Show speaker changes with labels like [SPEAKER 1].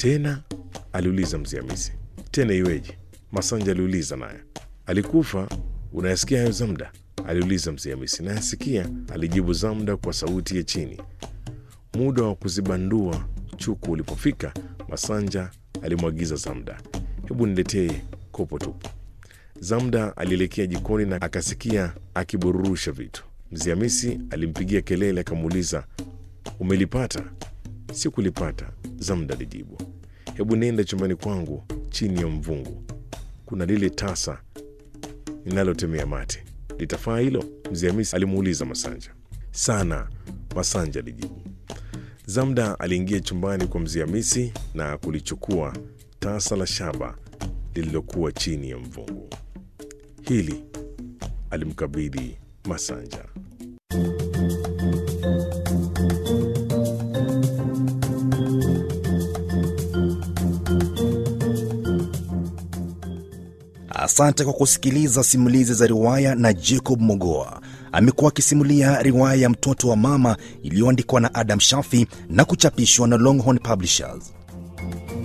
[SPEAKER 1] Tena? aliuliza mzee Hamisi. Tena iweje? Masanja aliuliza naye. Alikufa? Unayasikia hayo Zamda? aliuliza mzee Hamisi. Nayasikia, alijibu Zamda kwa sauti ya chini. Muda wa kuzibandua chuku ulipofika, Masanja alimwagiza Zamda, hebu niletee kopo tupu. Zamda alielekea jikoni na akasikia akibururusha vitu. Mzee Hamisi alimpigia kelele akamuuliza, umelipata? Sikulipata, Zamda alijibu. Hebu nenda chumbani kwangu chini ya mvungu, kuna lile tasa ninalotemea mate, litafaa hilo? Mzee Hamisi alimuuliza Masanja. Sana, Masanja alijibu. Zamda aliingia chumbani kwa mzee Hamisi na kulichukua tasa la shaba lililokuwa chini ya mvungu. Hili alimkabidhi Masanja.
[SPEAKER 2] Asante kwa kusikiliza simulizi za riwaya na Jacob Mogoa. Amekuwa akisimulia riwaya ya Mtoto wa Mama iliyoandikwa na Adam Shafi na kuchapishwa na Longhorn Publishers.